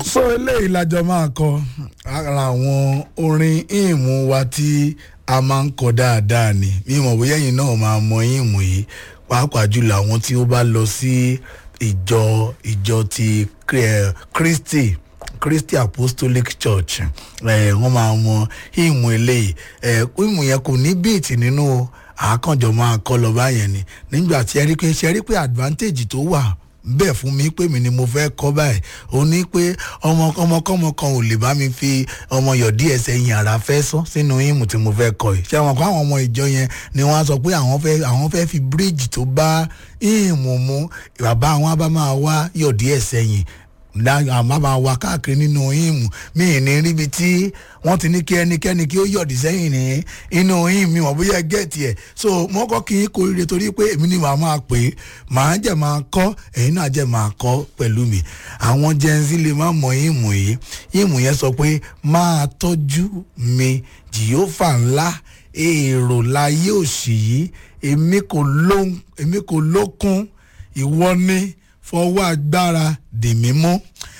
so eléyìí lájọ máa kọ ara àwọn orin ìmú wa tí a máa ń kọ dáadáa ni mímọ̀ bóyá ẹ̀yin náà máa mọ ìmú yìí pàápàá jùlọ àwọn tí ó bá lọ sí ìjọ ìjọ ti eh, Kristi Christy Apostolic Church ẹ wọ́n máa mọ ìmú eléyìí ẹ ìmú yẹn kò ní bíìtì nínú o àákànjọ máa kọ lọ báyẹn ni nígbà tí ẹ rí pé ṣe rí pé advantage tó wà bẹ́ẹ̀ fún mi pé mi ni mo fẹ́ kọ́ báyìí ó ní pé ọmọ ọmọkọ́mọ kan ò lè bá mi fi ọmọ yọ̀dí ẹsẹ̀ yìn ara fẹ́ sọ sínú ìmù tí mo fẹ́ kọ́ yìí ṣé àwọn kan àwọn ọmọ ìjọ yẹn ni wọ́n á sọ pé àwọn fẹ́ àwọn fẹ́ fi bíríìjì tó bá ìmù mu bàbá àwọn á bá máa wá yọ̀dí ẹsẹ̀ yìn àmọ́ máa wá káàkiri nínú ìmù mí ní ríbi tí wọ́n ti ní kí ẹnikẹ́ni kí ó yọ̀dí sẹ́yìn ní inú ìmù mi wọ́n bóyá gẹ̀ẹ́tì ẹ̀ so mo kọ́ kí n kó rire torí pé èmi ni màá máa pè é màá jẹ́ máa kọ́ ẹ̀yin náà jẹ́ máa kọ́ pẹ̀lú mi àwọn jẹ́nsí lè má mọ ìmù yìí ìmù yẹn sọ pé máa tọ́jú mi jìyófà ńlá èrò láyé òṣì yìí èmi kò lókun ìwọ ni fọwọ́ agbára dè mí mú